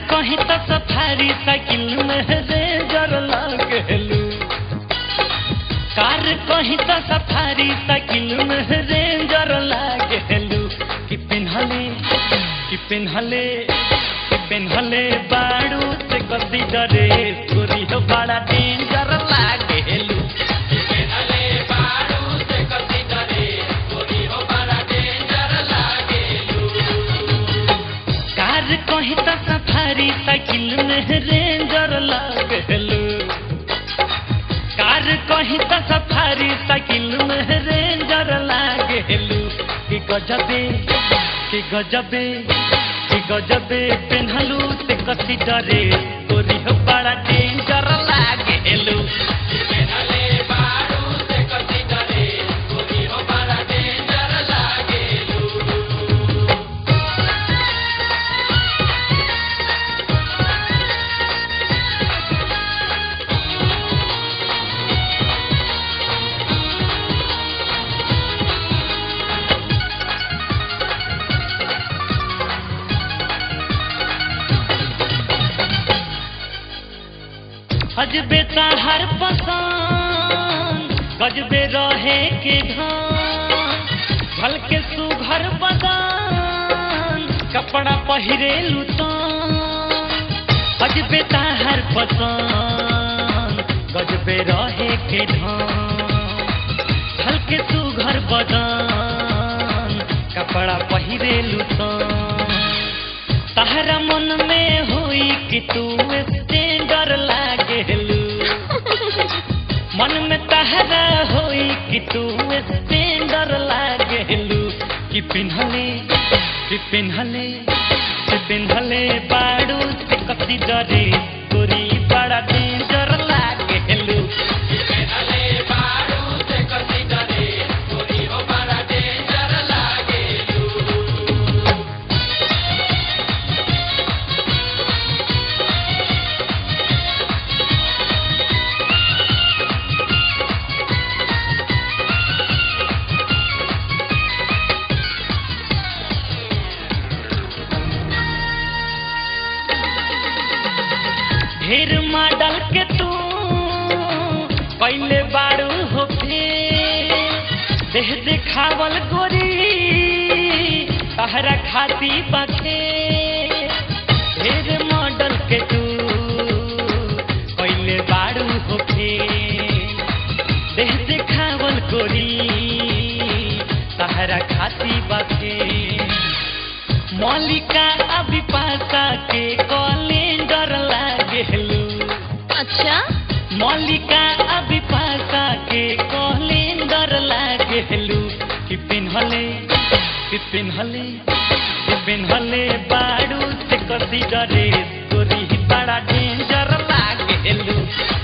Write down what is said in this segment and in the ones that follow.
कहीं तो safari cycle में रेंजर लागेलू कार कहीं तो सफारी साइकिल में रेंजर लागेलू कि पिन्हले कि पिन्हले कि पिन्हले बाड़ू से कसी डरे गोरी हो बड़ा डेंजर लागेलू कार कहीं तो सफारी साइकिल में रेंजर लागेलू कार कहीं तो सफारी साइकिल में रेंजर लागेलू कि गजबे कि गजबे कि गजबे पेन्हलू से कसी डरे तोरी हो बड़ा डेंजर लागेलू हजबे हर पसंद गजबे रहे के धान भल के सुघर बदान कपड़ा पहिरे लुतान हजबे हर पसंद गजबे रहे के धान भल के सुघर बदान कपड़ा पहिरे लुतान तहरा मन में हुई कि तू स्टैंडर लागेलू मन में तहरा हुई कि तू स्टैंडर लागेलू कि पिन्हले कि पिन्हले कि पिन्हले बाड़ू से कसी डरे गोरी बड़ा डेंजर लागेलू ढेर मॉडल के तू पहले बारू होके देह दिखावल गोरी तहरा खाती बखे ढेर मॉडल के तू पहले बारू होके देह दिखावल गोरी तहरा खाती बखे मौलिका अभिपाषा के कैलेंडर लागेलू अच्छा मौलिका अभिपाषा के कैलेंडर लागेलू कि पिन्हले कि पिन्हले कि पिन्हले बाड़ू से कसी डरे गोरी बड़ा डेंजर लागेलू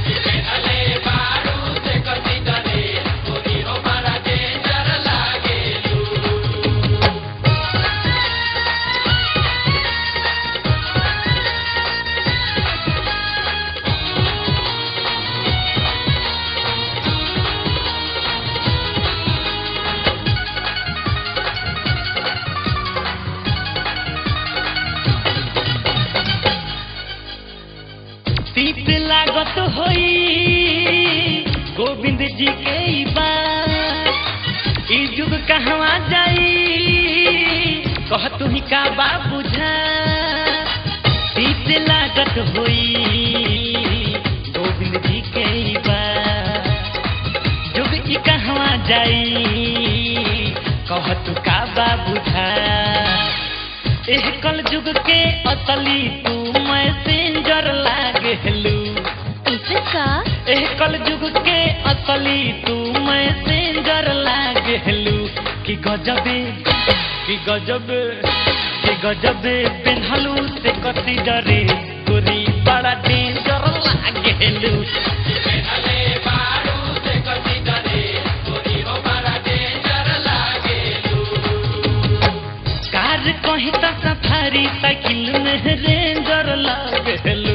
तीत लागत होई गोविंद जी के ई बात ई जुग कहवा जाई कह तू ही का बा बुझा तीत लागत होई गोविंद जी के ई बात जुग ई कहवा जाई कह तू का बा बुझा एह कल जुग के असली तू मैसेंजर लागेलू इसे का एह कल जुग के असली तू मैसेंजर लागेलू कि गजबे कि गजबे कि गजबे पेन्हलू से कसी डरे गोरी बड़ा डेंजर लागेलू कार कहीं तो सफारी साइकिल में रेंजर लागेलू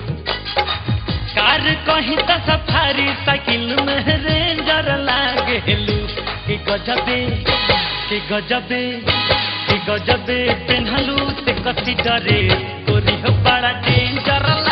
कार कहीं तो सफारी साइकिल में रेंजर लागेलू कि गजबे कि गजबे कि गजबे पेन्हलू से कसी डरे गोरी हो बड़ा डेंजर